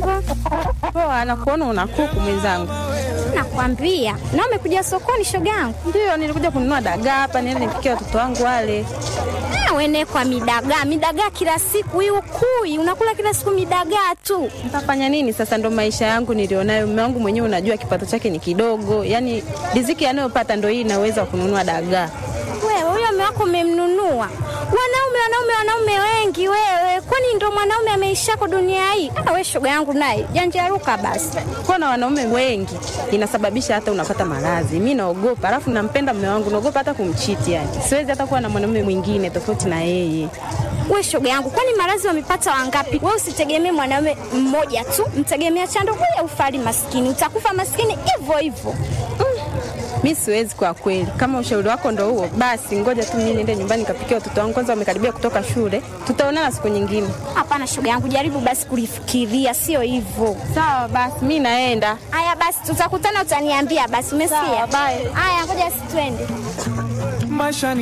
mambo? Poa, nakuona una kuku mwenzangu. Nakwambia. Na umekuja sokoni shoga yangu? Ndio, nilikuja kununua dagaa hapa niende nipikie watoto wangu wale. Ah, wene kwa midagaa, midagaa kila siku hiyo kui, unakula kila siku midagaa tu. Nitafanya nini sasa? Ndo maisha yangu nilionayo. Mume wangu mwenyewe unajua kipato chake ni kidogo, yaani riziki anayopata ndo hii inaweza kununua dagaa. Wewe huyo mume wako umemnunua? Wanaume, wanaume, wanaume wengi wewe, kwani ndo mwanaume ameishako dunia hii? Ah, we shoga yangu naye janjaruka basi. Kuwa na wanaume wengi inasababisha hata unapata maradhi. Mi naogopa, alafu nampenda mume wangu, naogopa hata kumchiti. Yani siwezi hata kuwa na mwanaume mwingine tofauti na yeye. We shoga yangu, kwani maradhi wamepata wangapi? We usitegemee mwanaume mmoja tu, mtegemea chando huya ufali maskini, utakufa maskini hivyo hivyo. Mi siwezi kwa kweli. Kama ushauri wako ndo huo, basi ngoja tu mimi niende nyumbani nikapikia watoto wangu, kwanza wamekaribia kutoka shule. Tutaonana siku nyingine. Hapana shoga yangu, jaribu basi kulifikiria, sio hivyo. Sawa basi, mi naenda. Haya basi, tutakutana, utaniambia basi. Umesikia? Sawa, bye. Haya, ngoja si twende. maisha ni